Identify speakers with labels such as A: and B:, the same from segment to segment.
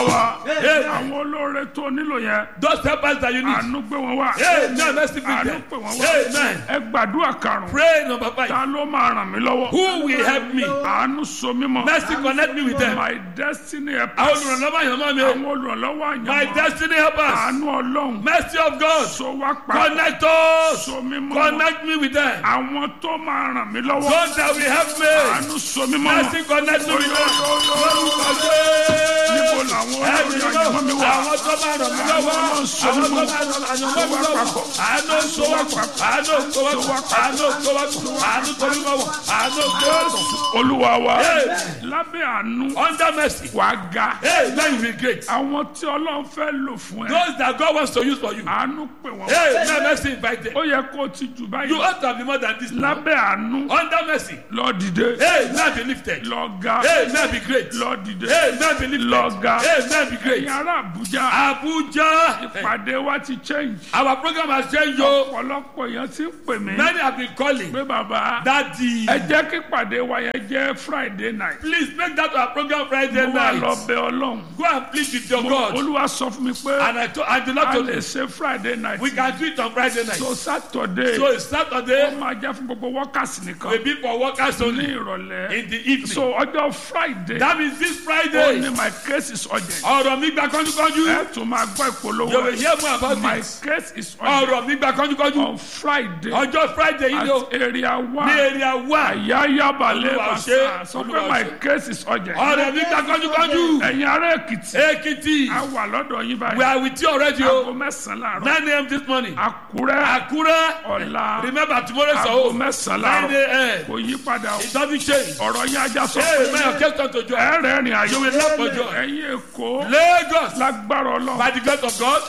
A: olúwa wa
B: Amen.
A: àwọn olóore tó nílò yẹn
B: Those helpers that you need.
A: àánú gbé wọn wá
B: Amen. Mercy be
A: àánú
B: there.
A: pè wọn wá
B: Amen.
A: ẹ gbàdúrà karùn-ún
B: Pray number five.
A: ta ló máa ràn mí lọ́wọ́
B: Who will help me?
A: àánú so mí mọ́
B: Mercy connect me with them.
A: my destiny
B: Àwọn
A: helpers
B: olùrànlọ́wọ́ yẹn mọ́ mi o.
A: àwọn olùrànlọ́wọ́
B: My
A: àyànmọ́
B: destiny helpers.
A: àánú ọlọ́run
B: Mercy of God.
A: so wá pa
B: Connect us.
A: so mí mọ́
B: Connect me with them.
A: àwọn tó máa ràn mí lọ́wọ́
B: God that will help me.
A: àánú so mí mọ́
B: Mercy connect me with them.
A: níbo làwọn olórí àyànmọ́ mi wà
B: Àwọn tó máa ràn mí lọ́wọ́. Àwọn tó máa ràn àyànmọ́ mi lọ́wọ́. Àánú tó wá pọ̀. Àánú tó wá pọ̀. Àánú tó wá pọ̀. Àánú tó wá pọ̀. Àánú tó wá pọ̀.
A: olúwa wa
B: Amen.
A: lábẹ́ àánú
B: Under mercy.
A: wàá ga
B: Hey, now you will be great.
A: àwọn tí ọlọ́run fẹ́ lò fún ẹ
B: Those that God wants to use for you.
A: àánú pè wọ́n
B: Hey, now mercy invite them.
A: ó yẹ kó o ti jù
B: You
A: báyìí
B: ought to be more than this. now.
A: lábẹ́ àánú
B: Under mercy.
A: lọ dìde
B: Hey, now be lifted.
A: lọ ga
B: Hey, now be great.
A: lọ dìde
B: Hey, now be lifted.
A: lọ ga
B: Hey, now be great.
A: ẹ̀yin ará àbújá
B: Abuja.
A: ìpàdé wa ti change
B: Our program has changed, yo.
A: ọ̀pọ̀lọpọ̀ èèyàn ti ń pè mí
B: Many have been calling.
A: pé bàbá
B: Daddy.
A: ẹ jẹ́ kí ìpàdé wa yẹn jẹ́ friday night
B: Please make that our program Friday
A: mo wà lọ
B: night.
A: bẹ ọlọ́run
B: Go and plead with your God.
A: olúwa sọ fún mi pé
B: And I told, and the
A: a
B: Lord told
A: lè
B: me,
A: ṣe friday night
B: we can do it on Friday night.
A: so saturday
B: So it's
A: ó
B: Saturday,
A: máa jẹ́ fún gbogbo workers nìkan
B: will be for workers
A: ní
B: only
A: ìrọ̀lẹ́
B: in the evening.
A: so ọjọ́ friday
B: That means this
A: ó
B: Friday.
A: ní my case is urgent
B: Ọ̀rọ̀ mi gba kánjúkánjú.
A: ẹ tún máa gbọ́
B: You
A: ìpolówó
B: will hear more about
A: my
B: this.
A: case is urgent
B: Ọ̀rọ̀ mi gba kánjúkánjú.
A: on friday
B: Ọjọ́ Friday yìí ló
A: at area
B: ní
A: one
B: area one.
A: ayayabalẹ̀
B: Olúwa
A: basa
B: ṣe,
A: sọ pé
B: Olúwa
A: my
B: ṣe.
A: case is urgent
B: Ọ̀rọ̀ mi gba kánjúkánjú.
A: ẹ̀yin ará èkìtì
B: Ekiti.
A: a wà lọ́dọ̀ yín
B: We
A: báyìí
B: are with you already
A: aago
B: o.
A: mẹ́sàn-án láàárọ̀
B: 9 a.m. this morning.
A: àkúrẹ́
B: Akure.
A: ọ̀la
B: Remember tomorrow is our
A: aago
B: home.
A: mẹ́sàn-án
B: 9
A: láàárọ̀
B: a.m.
A: kò yí padà o
B: It doesn't change.
A: ọ̀rọ̀ yín ajá sọ
B: Hey,
A: pé
B: may your case come to joy.
A: ẹ̀rẹ̀ rìn àjò
B: You will laugh for joy.
A: ẹ̀yin èkó
B: Lagos.
A: lágbára ọlọ́run
B: By the grace of God.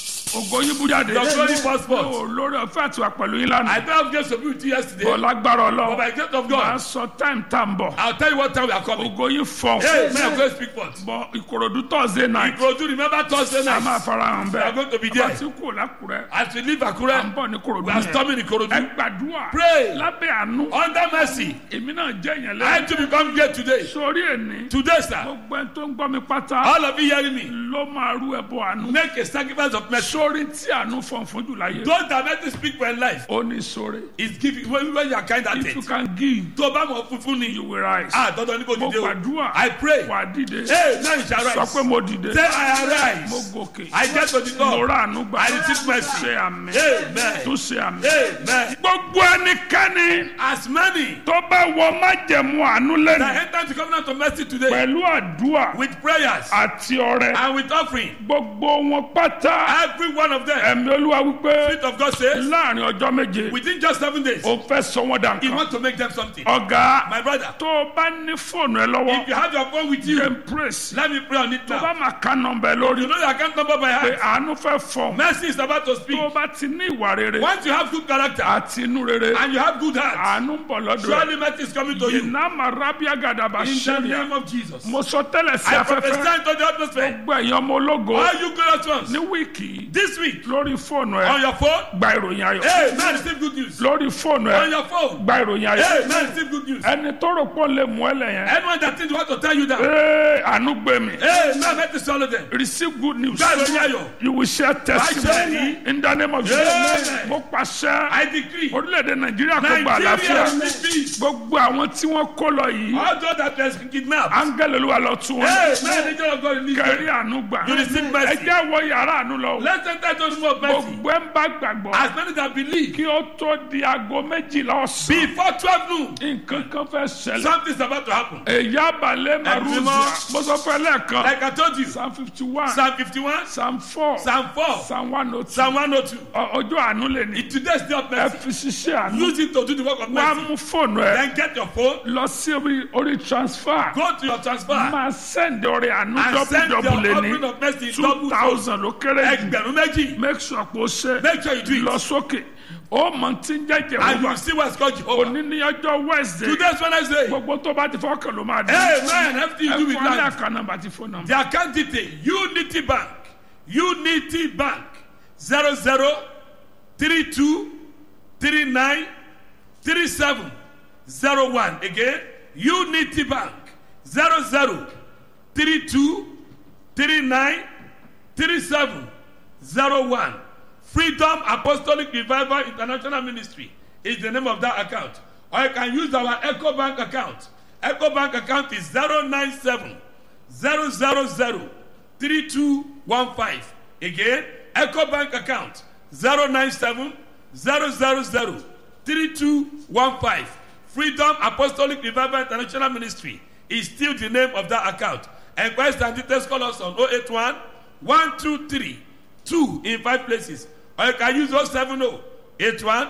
A: ògo yín bú jáde
B: Your glory passport.
A: Ó, lórí ọ̀fẹ́ àti wà pẹ̀lú yín lánàá
B: I don't have grace to be with you yesterday.
A: bọ̀ lágbára
B: But
A: ọlọ́run
B: by the grace of
A: máa
B: God,
A: sọ táìmù tá à ń bọ̀
B: I'll tell you what time we are coming.
A: ògo yín fọ̀
B: Hey, may your grace speak forth.
A: bọ̀ ìkòròdú thursday night
B: Ìkòròdú remember Thursday
A: a máa
B: night.
A: fara hàn
B: We are
A: bẹ́ẹ̀
B: going to be
A: bá
B: there.
A: ti kú lákùrẹ́
B: As we leave
A: à ń
B: Akure,
A: bọ̀ ní kòròdú
B: we are
A: yẹn
B: storming
A: ẹ
B: Ìkòròdú.
A: gbàdúrà
B: Pray.
A: lábẹ́ àánú
B: Under mercy.
A: èmi náà jẹ́ yẹn
B: I
A: lẹ́yìn
B: had to become great today.
A: sórí ẹni
B: Today, sir.
A: gbogbo ẹni tó ń gbọ́ mi pátá
B: All of you hearing me.
A: ló máa rú ẹbọ àánú
B: Make a sacrifice of mercy.
A: sórí tí àánú fọ̀n fún jù láyé
B: Those that make you speak for your life
A: ó ní sórí
B: is giving when, when you are kind at
A: if you
B: it.
A: can give
B: Tó o bá mọ̀ funfun ni.
A: you will rise
B: Ah, dandan ní kò
A: mo
B: dìde o.
A: gbàdúrà
B: I pray.
A: wà á dìde
B: Hey, now you shall
A: sọ pé
B: rise.
A: mo dìde
B: Say I
A: mo
B: arise.
A: gòkè
B: I get to the
A: mo
B: top.
A: rà àánú gbà
B: I receive mercy.
A: ṣe àmì
B: Amen.
A: tó ṣe àmì.
B: Amen.
A: gbogbo ẹnikẹ́ni
B: As many
A: tó bá wọ májẹ̀mú àánú
B: that
A: lẹ́nu
B: enter the covenant of mercy today
A: pẹ̀lú àdúrà
B: with prayers
A: àti ọrẹ
B: and with offering,
A: gbogbo wọn pátá
B: every one of them,
A: ẹ̀mí olúwa wípé
B: Spirit of God says,
A: láàrin ọjọ́ méje
B: within just seven days,
A: ó fẹ́ sọ wọ́n dà
B: He
A: nǹkan
B: wants to make them something.
A: ọ̀gá
B: My brother,
A: tó o bá ní fóònù ẹ lọ́wọ́
B: if you have your phone with you,
A: jẹ́ praise
B: let me pray on it
A: tó bá
B: now.
A: máa ká nọmbẹ lórí
B: You know your account number by
A: pé
B: heart.
A: àánú fẹ́ fọ̀
B: Mercy is about to
A: tó
B: speak.
A: o bá ti ní ìwà rere
B: Once you have good character
A: àti inú rere
B: and you have good heart,
A: àánú ń bọ̀ lọ́dọ̀ ẹ̀
B: surely mercy is coming to you. In
A: iná máa rábíà gàdàbà
B: the
A: ṣẹ́ríà
B: name of Jesus.
A: mo sọ tẹ́lẹ̀ sí
B: I
A: afẹ́fẹ́
B: prophesy into the atmosphere.
A: gbọ́ ẹ̀yàn ọmọ ológo
B: All you glorious ones,
A: ní wíìkì yìí
B: this week,
A: lórí fóònù
B: on
A: ẹ
B: your phone,
A: gba ìròyìn ayọ̀
B: hey, man, receive good news.
A: lórí fóònù ẹ
B: On your phone,
A: gba ìròyìn ayọ̀
B: hey, man, receive good news.
A: ẹni tó rò pọ̀ lè mú ẹ lẹ́yìn
B: Anyone that thinks want to tell you that,
A: ee àánú gbé mi
B: hey, man, let me swallow them.
A: receive good news
B: God, Onyayo,
A: you will share testimony
B: Amen.
A: in the name of Jesus
B: Amen.
A: mo pàṣẹ
B: I decree,
A: orílẹ̀-èdè nàìjíríà kó gba àlàáfíà
B: Nigeria will peace.
A: gbogbo àwọn tí wọ́n kó lọ yìí
B: All those that were kidnapped,
A: áńgẹ́lì olúwa lọ tún wọn
B: hey, man, the angel of God release
A: kẹrí
B: them.
A: àánú gbà
B: You receive mercy.
A: ẹ jẹ́ wọ yàrá àánú lọ
B: Let's enter into the room of mercy.
A: gbogbo ẹ̀ ń bá gbàgbọ́
B: As many that believe,
A: kí ó tó di aago méjìlá ọ̀sán
B: before 12 noon,
A: nǹkan kan fẹ́ ṣẹlẹ̀
B: something's about to happen.
A: èyí abalẹ̀ maruzia
B: mímọ́.
A: mo sọ fẹ́ lẹ́ẹ̀kan
B: Like I told you,
A: psalm fifty one
B: Psalm 51,
A: psalm four
B: Psalm 4,
A: psalm one oh two
B: Psalm 102.
A: ọjọ́ àánú lè ní
B: In today's day of
A: ẹ
B: mercy,
A: fi ṣiṣẹ́ àánú
B: use it to do the work of
A: wá
B: mercy.
A: mú fóònù ẹ
B: Then get your phone,
A: lọ sí orí orí transfer
B: go to your transfer,
A: máa send ọrẹ àánú
B: and send your
A: dọ́bùdọ́bù lè
B: offering
A: ní
B: of mercy in
A: two
B: double
A: thousand ló kéré jù
B: ẹgbẹ̀rún méjì.
A: make sure pé o ṣe
B: Make sure you do
A: lọ
B: it.
A: sókè ó mọ tí ń jẹ́
B: And you
A: jẹ̀wọ́gbà
B: will see what's called Jehovah.
A: òní ní ọjọ́ wednesday
B: Today's Wednesday.
A: gbogbo tó bá ti fọ́kàn ló máa dé
B: Amen. Everything
A: ẹ
B: you do with
A: fún ní
B: life.
A: àká nọ́mbà àti fóònù nọ́mbà.
B: The account detail Unity Bank Unity Bank zero zero three two three nine three seven zero one again Unity Bank zero zero three two 39 37 01. Freedom Apostolic Revival International Ministry is the name of that account. Or you can use our Echo Bank account. Echo Bank account is 097 000 3215. Again, Echo Bank account 097 000 3215. Freedom Apostolic Revival International Ministry is still the name of that account. Enquest and details call us on 081 123 2 in five places. Or you can use 070 81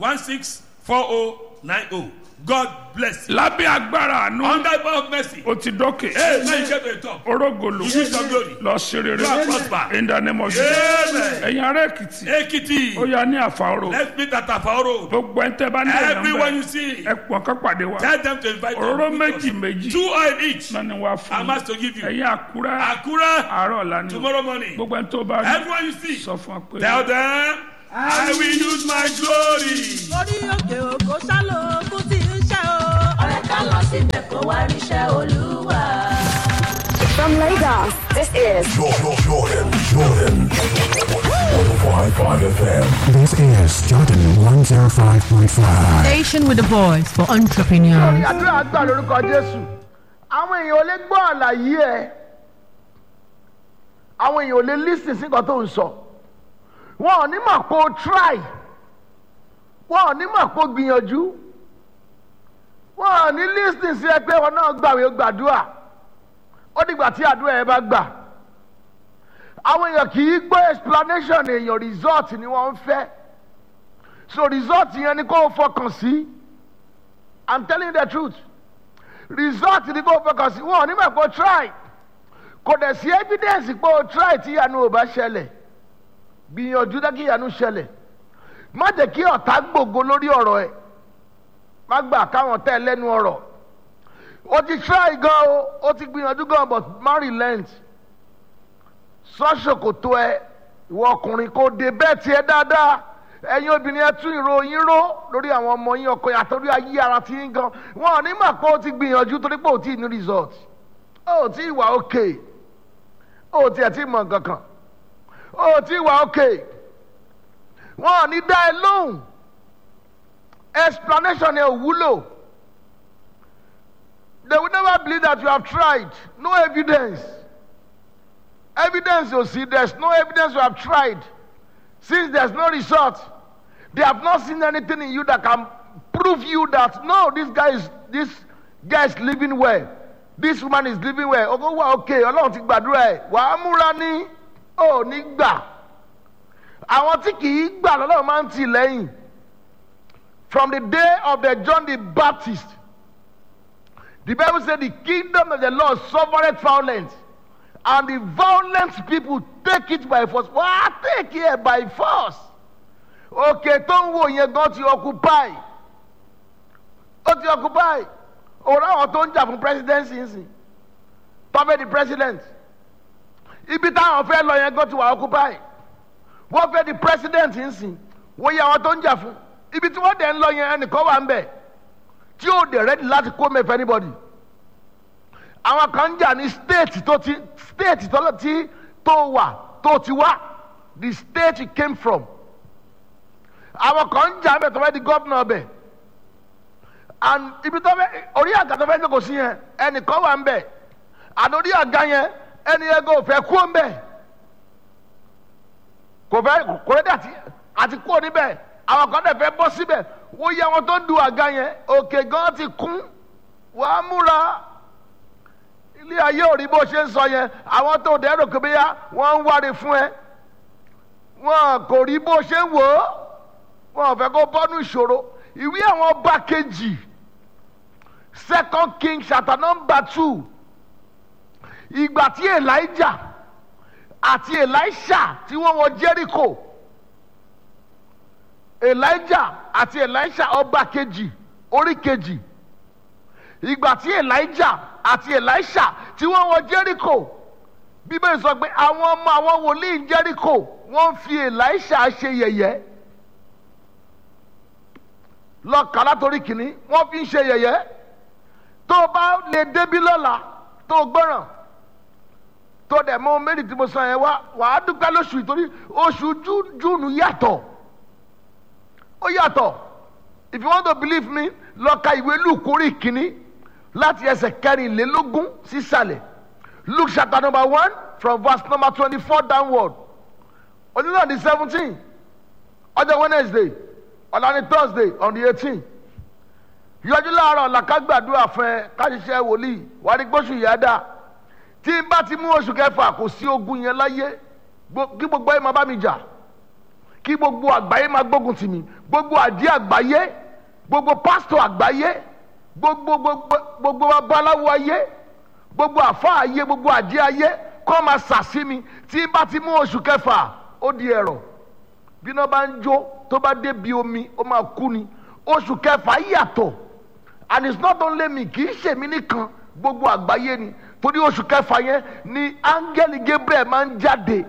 B: 164090. God bless you.
A: lábẹ́ agbára àánú
B: Under the power of mercy.
A: o ti dókè
B: Hey, now you get to the top.
A: orógolo
B: You use your glory.
A: lọ sí rere
B: You are prosper.
A: in the name of Jesus
B: Amen.
A: ẹ̀yin ará èkìtì ó
B: Ekiti.
A: yà ní àfàrò
B: Let's meet at Afao Road.
A: gbogbo ẹ̀ ń tẹ́ bá ní
B: Everyone you
A: ẹ̀yàn
B: see,
A: ẹ pọ̀ kọ́ pàdé wa
B: tell them to invite
A: òróró
B: them.
A: méjì méjì
B: Two oil each.
A: náà ni wàá fún
B: I'm asked to give you.
A: ẹ̀yin àkúrẹ́
B: Akura,
A: àárọ̀ ọ̀la ni o.
B: tomorrow morning.
A: gbogbo ẹ̀ tó bá rí
B: Everyone you see,
A: sọ fún wa pé
B: tell them, I will use my glory.
C: orí òkè òkò sálò ogún tí ń ṣe o.
D: ọ̀rẹ́ ká lọ síbẹ̀ kó wá ríṣẹ́ olúwa.
E: From Lagos, this is
F: Jordan, Jordan, Jordan. 105.5 FM.
G: This is Jordan 105.5.
H: Station with a voice for entrepreneurs.
I: àdúrà gbà lórúkọ jésù àwọn èèyàn ò lè gbọ́ àlàyé ẹ àwọn èèyàn ò lè lísìn sí nǹkan tó ń sọ wọn ò ní mọ̀ pé o try wọn ò ní mọ̀ pé o gbìyànjú wọn ò ní lísìn sí ẹ pé wọn náà gbàwé o gbàdúrà ó dìgbà tí àdúrà ẹ bá gbà àwọn èèyàn kì í gbọ́ explanation èèyàn result ni wọ́n ń fẹ́ so result yẹn ni kó o fọkàn sí. I'm telling you the truth. Result ni kò fọkàn sí wọn ò ní mọ̀ pé o try. Kò dẹ̀ sí evidence pé o try tí ìyanu ò bá ṣẹlẹ̀. Gbìyànjú dá kí ìyanu ṣẹlẹ̀. Má jẹ́ kí ọ̀tá gbògo lórí ọ̀rọ̀ ẹ̀. Má gbà káwọn tẹ̀ lẹ́nu ọ̀rọ̀. O ti try gan o, o ti gbìyànjú gan but má relent. Sọ́ṣòkòtò ẹ, ìwọ ọkùnrin kò dé bẹ́ẹ̀ tiẹ̀ dáadáa ẹ̀yin obìnrin ẹ tún ìròyìn ró lórí àwọn ọmọ yín ọkọ yàtọ̀ lórí ayé ara tí yín gan wọn ò ní mà pé o ti gbìyànjú torí pé o ti ní result o ò tí ì wà òkè o ò tiẹ̀ tí ì mọ̀ kankan o ò tí ì wà òkè wọn ò ní dá ẹ lóhùn explanation ẹ ò wúlò they will never believe that you have tried no evidence evidence ò sí there is no evidence you have tried since there's no result they have not seen anything in you that can prove you that no this guy is this guy is living well this woman is living well ogo wa okay ọlọ́run ti gbàdúrà ẹ̀ wàá múra ní ò ní gbà àwọn tí kì í gbà lọ́lọ́run máa ń tì lẹ́yìn from the day of the John the Baptist the Bible say the kingdom of the Lord suffereth violence and the violent people take it by force wàá take it by force òkè tó ń wò yẹn gan ti occupy ó ti occupy òun àwọn tó ń jà fún presidency ń sìn tọ́fẹ́ di president ibi táwọn fẹ́ lọ yẹn gan ti wà occupy wọ́n fẹ́ di president ń sìn wọ́n yẹ àwọn tó ń jà fún ibi tí wọ́n dẹ̀ ń lọ yẹn ẹnìkan wà ń bẹ̀ tí ó dẹ̀ ready láti kó mẹ́fẹ́ anybody àwọn kan ń jà ní state tó ti state tó ti tó wà tó ti wá the state you came from àwọn kan ń jà ń bẹ̀ tó fẹ́ di gómìnà bẹ̀ and ibi tó fẹ́ orí àga tó fẹ́ jókòó sí yẹn ẹnìkan wà ń bẹ̀ àti orí àga yẹn ẹni yẹn kò fẹ́ kú ń bẹ̀ kò fẹ́ kò rẹ́dí àti àti kú níbẹ̀ àwọn kan dẹ̀ fẹ́ bọ́ síbẹ̀ wọ́n yẹ àwọn tó ń du àga yẹn òkè gan ti kún wàá múra ilé ayé ò rí bó ṣe ń sọ yẹn àwọn tó dẹ̀ rò kébéyà wọ́n ń wáre fún ẹ wọn kò rí bó ṣe ń wò ó wọn ò fẹ́ kó bọ́nú ìṣòro ìwé àwọn ọba kejì second king chapter number two ìgbà tí elijah àti elisha tí wọ́n wọ jericho elijah àti elisha ọba kejì orí kejì ìgbà tí elijah àti elisha tí wọ́n wọ jericho bíbélì sọ pé àwọn ọmọ àwọn wòlíì jericho wọ́n fi elisha ṣe yẹ̀yẹ́ lọ́ọ̀ká látòrí kìíní wọ́n fi ń ṣe yẹ̀yẹ́ tó o bá lè débí lọ́la tó o gbọ́ràn tó tó dẹ̀ mọ́ méjì tí mo sọ yẹn wá wàá dúpẹ́ lóṣù yìí torí oṣù Jú- júùnù yàtọ̀ ó yàtọ̀ if you want to believe me lọ ka ìwé Luke orí kìíní láti ẹsẹ̀ kẹrìnlélógún sísàlẹ̀ Luke chapter number one from verse number twenty-four downward onílọ̀ ní seventeen ọjọ́ Wednesday ọ̀la ní Thursday on the eighteen yọjú láàárọ̀ làkàgbàdúrà fún ẹ káṣíṣẹ́ wòlíì wàá rí gbóṣù yá dáa tí n bá ti mú oṣù kẹfà kò sí ogun yẹn láyé Gbo- kí gbogbo ayé máa bá mi jà kí gbogbo àgbáyé máa gbógun tì mí gbogbo àdí àgbáyé gbogbo pásítọ̀ àgbáyé gbogbo gbogbo gbogbo babaláwo ayé gbogbo àfa ayé gbogbo àdí ayé kọ́ máa sàsí mi tí n bá ti mú oṣù kẹfà ó di ẹ̀rọ bí iná bá ń jó tó bá dé bi omi ó máa kú ni oṣù kẹfà yàtọ̀ and it's not only me kì í ṣèmi nìkan gbogbo àgbáyé ni torí oṣù kẹfà yẹn ni áńgẹ́lì Gabriel máa ń jáde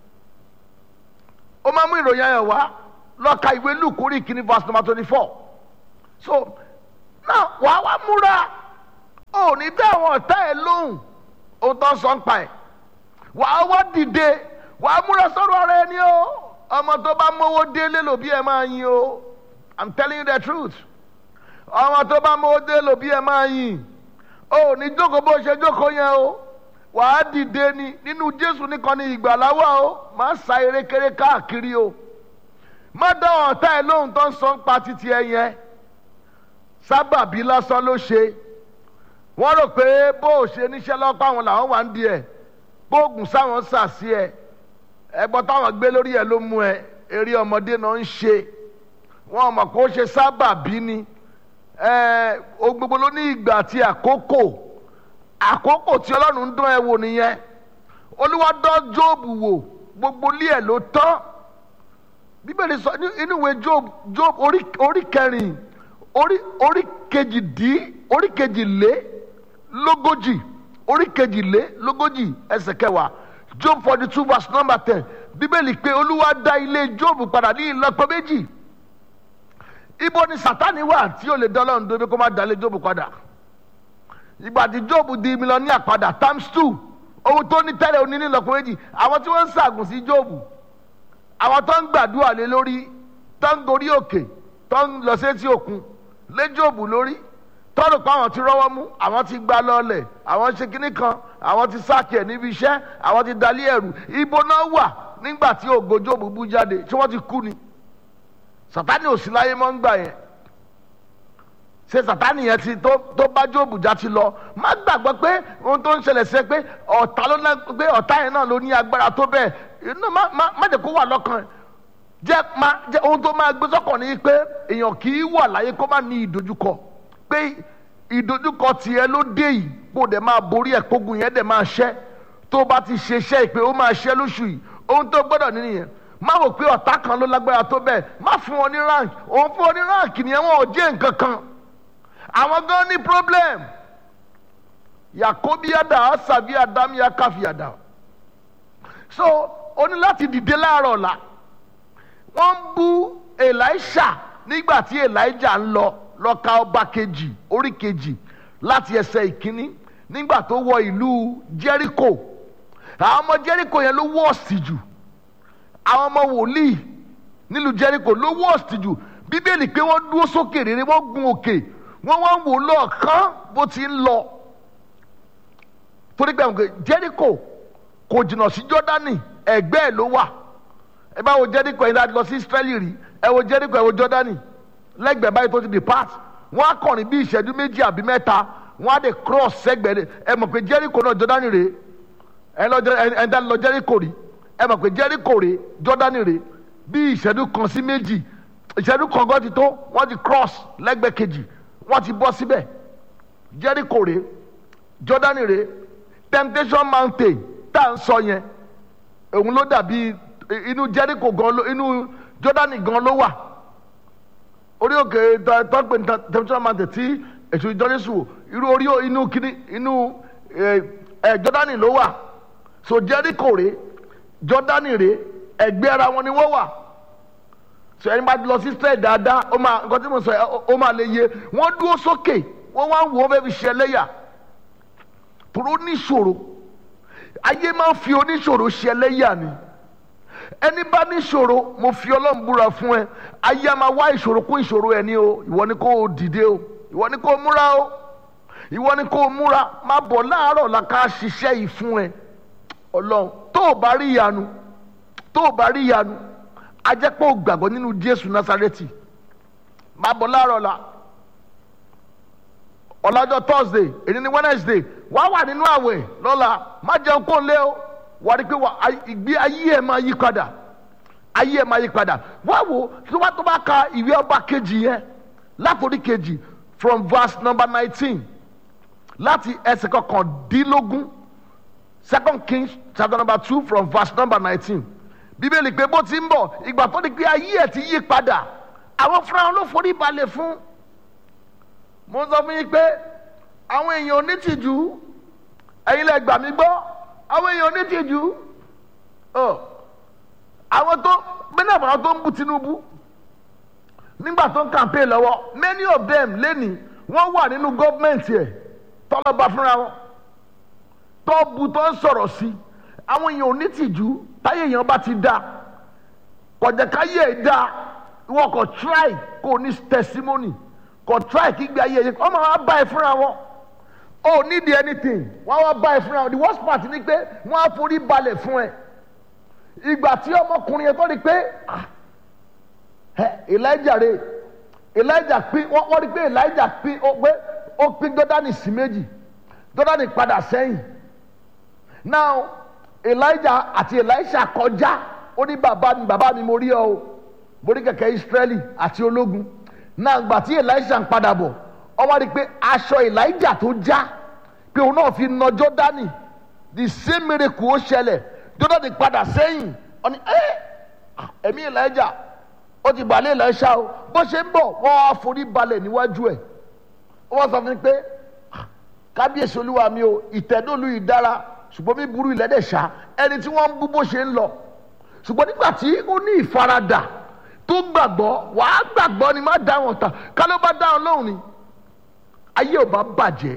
I: ó máa mú ìròyìn ayọ̀ wá lọ́ka ìwé Luke orí kìíní verse number twenty four so náà wàá wá múra ò ní dá àwọn ọ̀tá ẹ̀ lóhùn ohun tó ń sọ ń pa ẹ̀ wàá wá dìde wàá múra sọ̀rọ̀ ara ẹni o ọmọ tó bá mówó délé lòbí ẹ̀ máa yin o I'm telling you the truth ọmọ tó bá mówó délé lòbí ẹ̀ máa yin o ní jókòó bó ṣe jókòó yẹn o wàá dìde ni nínú Jésù nìkan ni ìgbàlá wà o má sa erékeré káàkiri o má dá ọ̀tá ẹ̀ lóhùn tó ń sọ ń pa títí ẹ yẹn sábàbí lásán ló ṣe wọ́n rò pé bó o ṣe níṣẹ́ lọ́pọ̀ àwọn làwọn wà ń di ẹ̀ bóògùn sáwọn sà sí ẹ ẹgbọ́n táwọn gbé lórí ẹ ló mú ẹ eré ọmọdé náà ń ṣe wọn mọ̀ kó ṣe sábàbí ni ẹ o gbogbo ló ní ìgbà àti àkókò àkókò tí ọlọ́run ń dán ẹ wò nìyẹn olúwa dán jóòbù wò gbogbo ilé ẹ ló tán bíbélì sọ ní- inú ìwé job job orí orí kẹrin orí orí kejìdí orí kejìlé lógójì orí kejìlé lógójì ẹsẹ̀ kẹwàá job forty two verse number ten bíbélì pé olúwa dá ilé job padà ní ìlọ́po méjì ibo ni sátani wà tí ó lè dán ọlọ́run dóbi kó má dá ilé job padà ìgbà tí job di mílíọ̀nìyà padà times two owó tó ní tẹ́lẹ̀ oní ní ìlọ́po méjì àwọn tí wọ́n ń ṣàgùn sí job àwọn tó ń gbàdúrà lé lórí tó ń gorí òkè tó ń lọ sétí òkun lé Jóòbù lórí tọ́rọ̀ pé àwọn ti rọ́wọ́ mú àwọn ti gbá lọ́ọ̀lẹ̀ àwọn ṣe kinní kan àwọn ti sáàkì ẹ̀ níbi iṣẹ́ àwọn ti dalí ẹ̀rù ibo náà wà nígbà tí ògo Jóòbù bú jáde ṣé wọ́n ti kú ni Sátánì ò sí láyé mọ́ ń gbà yẹn ṣe Sátánì yẹn ti tó tó bá Jóòbù já ti lọ má gbàgbọ́ pé ohun tó ń ṣẹlẹ̀ sí ẹ pé ọ̀tá ló ná pé ọ̀tá yẹn náà ló ní agbára tó bẹ́ẹ̀ inú má má má jẹ́ kó wà lọ́kàn ẹ̀ jẹ́ má jẹ́ ohun tó máa gbé sọ́kàn ní pé èèyàn kì í wà láyé kó má ní ìdojúkọ pé ìdojúkọ tiẹ̀ ló dé yìí kó dẹ̀ máa borí ẹ̀ kógun yẹn dẹ̀ máa ṣẹ́ tó bá ti ṣe iṣẹ́ ìpè ó máa ṣẹ́ lóṣù yìí ohun tó gbọ́dọ̀ ní nìyẹn má wò pé ọ̀tá kan ló lágbára tó bẹ́ẹ̀ má fún wọn ní rank òun fún wọn ní rank nìyẹn wọn ò jẹ́ nǹkan kan àwọn gan ní problem yakobi yada asabi adam yakafi yada so o ní láti dìde láàárọ̀ ọ̀la wọ́n ń bú elisha nígbà tí elijah ń lọ lọ ka ọba kejì orí kejì láti ẹsẹ̀ ìkíní nígbà tó wọ ìlú jericho àwọn ọmọ jericho yẹn ló wọ́ọ̀sì jù àwọn ọmọ wòlíì nílùú jericho ló wọ́ọ̀sì jù bíbélì pé wọ́n dúró sókè rere wọ́n gun òkè wọ́n wá ń wò lọ́ọ̀kán bó ti ń lọ torí pé àwọn jericho kò jìnnà sí jọ́dánì ẹ̀gbẹ́ ẹ̀ ló wà ẹ bá wo jericho yìí láti lọ sí israeli rí ẹ wo jericho ẹ wo jọ́dánì lẹ́gbẹ̀ẹ́ báyìí tó ti depart wọ́n á kọrin bí ìṣẹ́jú méjì àbí mẹ́ta wọ́n á dé cross sẹ́gbẹ̀ẹ́ ẹ mọ̀ pé jericho náà jọ́dánì rèé ẹ lọ ẹ ẹ dá lọ jericho rí ẹ mọ̀ pé jericho rèé jọ́dánì rèé bí ìṣẹ́jú kan sí méjì ìṣẹ́jú kan gan ti tó wọ́n ti cross lẹ́gbẹ̀ẹ́ kejì wọ́n ti bọ́ síbẹ̀ jericho rèé jọ́dánì rèé temptation mountain tá à ń sọ yẹn òun ló dàbí inú jericho gan ló inú jọ́dánì gan ló wà orí òkè tọ́pẹ̀ temptation mountain tí èso ìjọ́nísù irú orí inú kíní inú ẹ̀ jọ́dánì ló wà so jericho rèé jọ́dánì rèé ẹgbẹ́ ara wọn ni wọ́n wà so ẹni bá lọ sí straight dáadáa ó máa nǹkan tí mo sọ yẹ ó máa lè yé wọ́n dúró sókè wọ́n wá ń wò ó bẹ́ẹ̀ fi ṣe ẹlẹ́yà tòró níṣòro ayé máa ń fi oníṣòro ṣe ẹlẹ́yà ni ẹni bá níṣòro mo fi ọlọ́run búra fún ẹ ayé a máa wá ìṣòro kún ìṣòro ẹ ní o ìwọ ni kò dìde o ìwọ ni kò múra o ìwọ ni kò múra má bọ̀ láàárọ̀ la ká ṣiṣẹ́ yìí fún ẹ ọlọ́run tó o bá rí ìyanu tó o bá rí ìyanu a jẹ́ pé o gbàgbọ́ nínú jésù násárẹ́tì má bọ̀ láàárọ̀ la ọ̀làjọ thursday èyí ni wednesday wà á wà nínú àwẹ̀ lọ́la má jẹun kó lé o wà á rí i pé wà- ay- ìgbé ayé ẹ̀ máa yí padà ayé ẹ̀ máa yí padà wá wo tí wọ́n tó bá ka ìwé ọba kejì yẹn látòrí kejì from verse number nineteen láti ẹsẹ̀ kọkàndínlógún second kings chapter number two from verse number nineteen bíbélì pé bó ti ń bọ̀ ìgbà tó di pé ayé ẹ̀ ti yí padà àwọn fúnra wọn ló forí balẹ̀ fún mo sọ fún yín pé àwọn èèyàn onítìjú ẹ̀yin lẹ gbà mí gbọ́ àwọn èèyàn onítìjú ọ àwọn tó bẹ́ẹ̀ náà àwọn tó ń bu tinubu nígbà tó ń campaign lọ́wọ́ many of them lẹ́nìí wọ́n wà nínú gọ́ọ̀mẹ̀ntì ẹ̀ tọ́lọ́ba fúnra wọn tó bu tó ń sọ̀rọ̀ sí àwọn èèyàn onítìjú táyé èèyàn bá ti dá kọjá káyé ẹ̀ dá ìwọ kò try kò ní testimony kò try kí gbé ayé yẹn ọmọ wa bá ẹ fúnra wọn o need anything wọn wá bá ẹ fúnra wọn the worst part ni pé wọn á forí balẹ̀ fún ẹ ìgbà tí ọmọkùnrin yẹn tó di pé ah, ẹ, elijah rè elijah pín wọ́n wọ́n rí pé elijah pín ó pé ó pín jọ́dánì sí méjì jọ́dánì padà sẹ́yìn now elijah àti elisha kọjá ó ní bàbá mi bàbá mi mo rí ọ o mo rí kẹ̀kẹ́ israeli àti ológun náà gbà tí elisha ń padà bọ̀ ọ wá rí i pé aṣọ elijah tó já pé òun náà fi na jọ́dánì the same miracle ó ṣẹlẹ̀ jọ́dánì padà sẹ́yìn ọ ní ẹ́ ẹ̀mí elijah ó ti balẹ̀ elisha o bó ṣe ń bọ̀ wọ́n á forí balẹ̀ níwájú ẹ̀ wọ́n sọ fún mi pé kábíyèsí olúwa mi o ìtẹ́dọ́lù yìí dára ṣùgbọ́n mi burú ilẹ̀ dẹ̀ ṣá ẹni tí wọ́n ń bú bó ṣe ń lọ ṣùgbọ́n nígbà tí ó ní ìfaradà tó gbàgbọ́ wàá gbàgbọ́ ni má dá wọn tà ká ló bá dá wọn lóhùn ni ayé ò bá bàjẹ́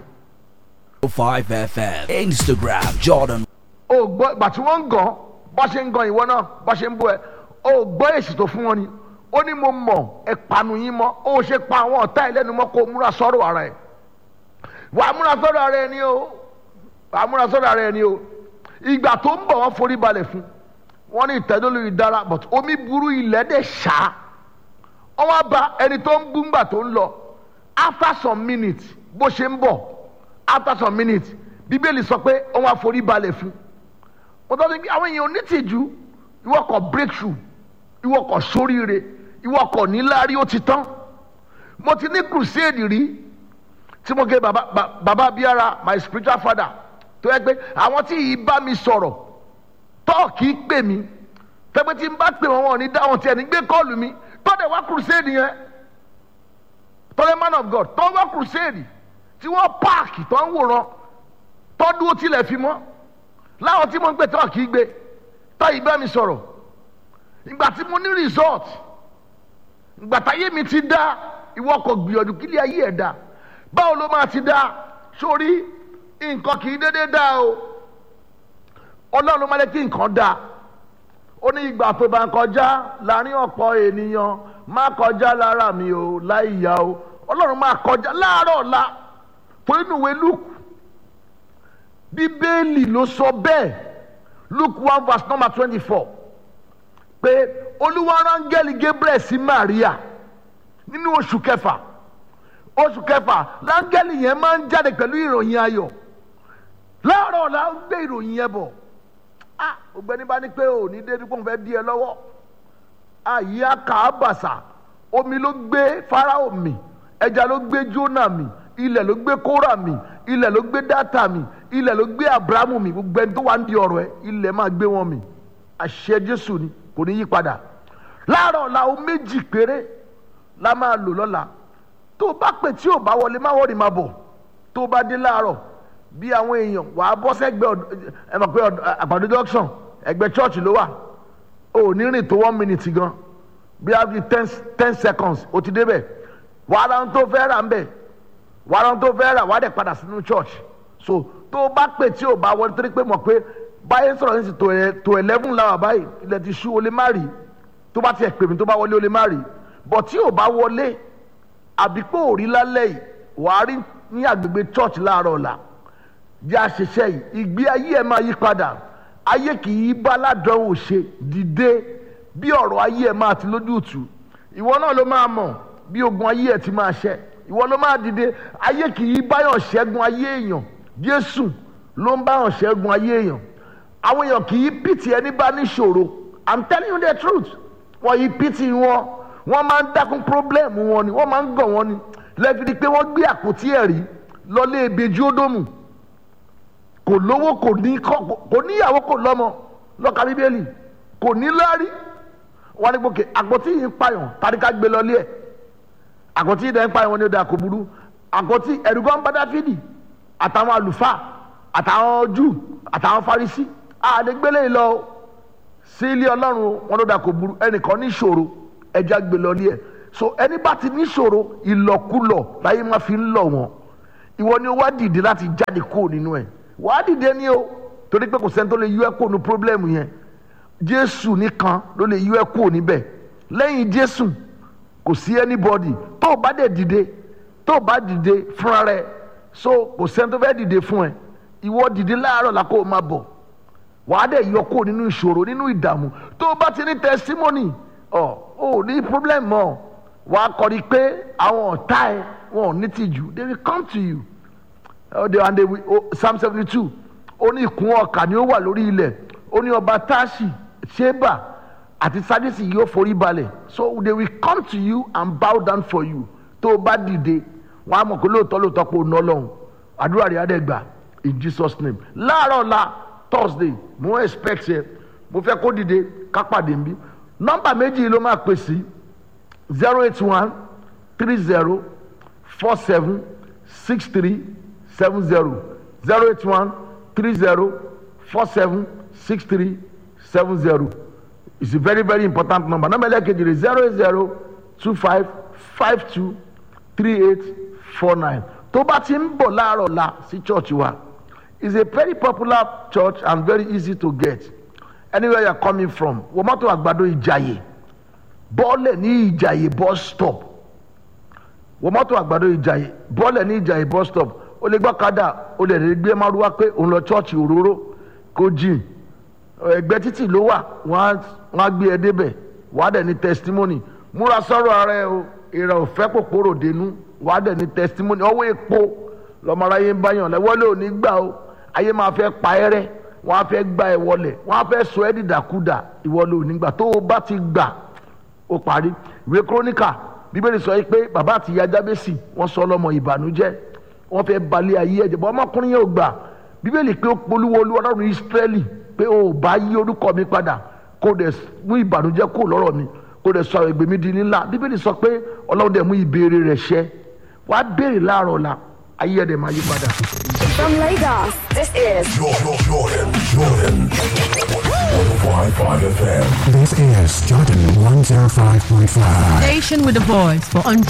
J: 5 FM. Instagram, Jordan.
I: o gbọ́ ìgbà tí wọ́n ń gan bá ṣe ń gan ìwọ náà bá ṣe ń bú ẹ o gbọ́ èsì tó fún wọn ni ó ní mo mọ̀ ẹ panu yín mọ́ ó ṣe pa àwọn ọ̀tá ẹ lẹ́nu mọ́ kó o múra sọ́rọ̀ ara ẹ̀ wàá múra sọ́rọ̀ ara ẹ ni o wàá múra sọ́rọ̀ ara ẹ ni o ìgbà tó ń bọ̀ wọ́n forí balẹ̀ fún wọ́n ní ìtẹ́dọ́lù yìí dára but omi burú ilẹ̀ dẹ̀ ṣá wọ́n wá ba ẹni tó ń bú ńgbà tó ń lọ after some minutes bó ṣe ń bọ̀ after some minutes bíbélì sọ pé wọ́n wá forí balẹ̀ fún wọ́n tọ́ sí pé àwọn èèyàn onítìjú ìwọ kọ̀ breakthrough ìwọ kọ̀ sóríire ìwọ kọ̀ níláárí ó ti tán mo ti ní crusade rí tí mo gé baba ba- baba abiyara my spiritual father tó yẹ pé àwọn tí yìí bá mi sọ̀rọ̀ tọ́ọ̀kì pè mí tẹ́gbẹ́ tí n bá pè wọ́n wọn ò ní dáhùn tí ẹni gbé kọ́ọ̀lù mi tọ́dẹ̀ wá crusade yẹn tọ́lẹ̀ man of God tọ́ wá crusade tí wọ́n páàkì tó ń wòran tọ́dún ó tilẹ̀ fi mọ́ láwọn tí mo ń gbé tọ́ọ̀kì gbé tọ́ yìí bá mi sọ̀rọ̀ ìgbà tí mo ní result ìgbà táyé mi ti dá ìwọ kò gbìyànjú kí ilé ayé ẹ̀ dá báwo ló máa ti dá sórí nǹkan kì í dédé dá o ọlọ́run ló máa lé kí nǹkan dá ó ní ìgbà tó bá ń kọjá láàrin ọ̀pọ̀ ènìyàn má kọjá lára mi o láì yá o ọlọ́run máa kọjá láàárọ̀ ọ̀la torí inú ìwé luke bíbélì ló sọ bẹ́ẹ̀ luke one verse number twenty four pé olúwa rángẹ́lì gabriel sí maria nínú oṣù kẹfà oṣù kẹfà láńgẹ́lì yẹn máa ń jáde pẹ̀lú ìròyìn ayọ̀ láàárọ̀ ọ̀la ń gbé ìròyìn yẹn bọ̀ ah ògbẹ́ni bá ní pé ò ní débi kó n fẹ́ di ẹ lọ́wọ́ àyè àkàbàṣà omi ló gbé farao mì ẹja ló gbé jónà mì ilẹ̀ ló gbé kóra mì ilẹ̀ ló gbé dátà mì ilẹ̀ ló gbé abrahamu mì gbogbo ẹni tó wà ń di ọ̀rọ̀ ẹ ilẹ̀ máa gbé wọn mì àṣẹ jésù ni kò ní yí padà láàárọ̀ ọ̀la o méjì péré la máa lò lọ́la tó o bá pè tí o bá wọlé má wọlé má bọ̀ tó o bá dé láàárọ̀ bí àwọn èèyàn wàá bọ́ sẹ́gbẹ́ ọ̀d- ẹ mọ̀ pé ọ̀d- àgbàdo junction ẹgbẹ́ church ló wà o ò ní rìn tó one minute gan bí a fi ten ten seconds o ti débẹ̀ wàá ra ohun tó fẹ́ rà ń bẹ̀ wàá ra ohun tó fẹ́ rà wàá dẹ̀ padà sínú church so tó o bá pè tí o bá wọlé torí pé mọ̀ pé báyìí sọ̀rọ̀ ní ti tó ẹ tó eleven láwà báyìí ilẹ̀ ti ṣú o lè má rí tó bá tiẹ̀ pè mí tó bá wọlé o lè má rí bọ̀ tí ò bá wọlé àbí pé ò rí lálẹ́ yìí wàá rí ní agbègbè church láàárọ̀ ọ̀la jẹ́ àṣẹṣẹ́ yìí ìgbé ayé ẹ̀ máa yí padà ayé kì í bá ládánwò ṣe dìde bí ọ̀rọ̀ ayé ẹ̀ máa ti lójútùú ìwọ náà ló máa mọ̀ bí ogun ayé ẹ̀ ti máa ṣẹ ìwọ ló máa dìde ayé kì í báyọ̀ ṣẹ́gun ayé èèyàn jésù ló ń báyọ̀ ṣẹ́gun ayé èèyàn àwọn èèyàn kì í pìtì ẹni bá níṣòro i'm telling you the truth wọ́n yí pìtì wọn wọ́n máa ń dákún problem wọn ni wọ́n máa ń gàn wọn ni lẹ́fìdí pé wọ́n gbé àpótí ẹ̀rí lọ́lé ebejú ódòmù kò lówó kò ní kò níyàwó kò lọ́mọ lọ́ka bíbélì kò ní lárí wọ́n ní gbòkè àpótí yìí ń pààyàn tàbí ká gbé lọ́lé ẹ̀ àpótí yìí dẹ̀ ń pààyàn wọn ni ó da kò burú àpótí ẹ̀rùgọ́ ń bá dáfídì àtàwọn àlùfáà àtàwọn júù àtàwọn farisí àdégbélé yìí lọ sí ilé ọlọ́run wọn ló da kò burú ẹnìkan ní ìṣòro ẹja gbé lọ́lé ẹ̀ so ẹni bá ti ní ìṣòro ìlọkulọ̀ láyé máa fi ń lọ wọn ìwọ ni ó wá dìde láti jáde kúrò nínú ẹ̀ wàá dìde ní o torí pé kò sẹ́ni tó lè yọ ẹ́ kúrò ní pírọ́blẹ́mù yẹn jésù nìkan ló lè yọ ẹ́ kúrò níbẹ̀ lẹ́yìn jésù kò sí anybody tó o bá dẹ̀ dìde tó o bá dìde fúnra rẹ̀ so kò sẹ́ni tó fẹ́ dìde fún ẹ ìwọ dìde láàárọ̀ la kó o máa bọ̀ wàá dẹ̀ yọ kúrò nínú ìṣòro nínú ìdààmú tó o bá ti ní testimony ọ ò ní problem mọ́ wàá kọ́ni pé àwọn ọ̀tá ẹ wọn ò ní tìjú they will come to you oh, they, and they will, oh, psalm seventy two ó ní ìkún ọkà ni ó wà lórí ilẹ̀ ó ní ọba táàsì ṣébà àti sádìsì yóò forí balẹ̀ so they will come to you and bow down for you tó o bá dìde wọn á mọ̀ pé lóòótọ́ lóòótọ́ pé o ná lọ́hùn àdúrà rẹ̀ á dẹ̀ gbà in jesus name láàárọ̀ la thursday mo expect ẹ mo fẹ́ kó dìde ká pàdé nbí nọ́mbà méjì ló máa pè sí zero eight one three zero four seven six three seven zero zero eight one three zero four seven six three seven zero it's a very very important number number ẹlẹ́kejì rẹ̀ zero eight zero two five five two three eight four nine tó bá ti ń bọ̀ láàárọ̀ la sí church wa it's a very popular church and very easy to get anywhere you are coming from wọ́n mọ́tò àgbàdo ìjàyè bọ́ọ̀lẹ̀ ní ìjàyè bus stop wọ́n mọ́tò àgbàdo ìjàyè bọ́ọ̀lẹ̀ ní ìjàyè bus stop o lè gbọ́ kadà o lè rí gbé márúwá pé òun lọ church òróró kò jìn ẹgbẹ́ títì ló wà wọ́n á gbé ẹ débẹ̀ wàá dẹ̀ ní testimony múra sọ́rọ̀ ara ẹ o ìrẹ̀ òfẹ́ pòpòrò dénú wàá dẹ̀ ní testimony ọwọ́ epo lọ́mọ aráyé ń báyàn lẹ́wọ́lé ò ní gbà o ayé máa fẹ́ pa ẹ́ rẹ́ wọ́n á fẹ́ gbá ẹ wọlẹ̀ wọ́n á fẹ́ sọ ẹ́ dìdàkudà ìwọlé ò ní gbà tó o bá ti gbà ó parí ìwé kúrónìkà bíbélì sọ pé bàbá àti ìyá jábẹ́sì wọ́n sọ ọlọ́mọ ìbànújẹ́ wọ́n fẹ́ balẹ̀ ayé ẹ̀jẹ̀ bọ́ ọmọkùnrin yẹn ò gbà bíbélì pé ó polúwo olú ọlọ́run ìsírẹ́lì pé ó bá yí orúkọ mi padà kó dẹ̀ mú ìbànújẹ́ kó lọ́rọ̀ mi kó dẹ̀ sọ àwọn ègbè mi di ńlá bíbélì sọ pé ọlọ́run dẹ̀ mú ìbéèrè rẹ̀ ṣẹ wàá béèrè láàárọ̀ la ayé ẹ̀dẹ̀ máa yí padà.
E: From Lagos, this is
F: Jordan, Jordan, Jordan. 105.5 FM.
G: This is Jordan 105.5.
H: Station with a voice for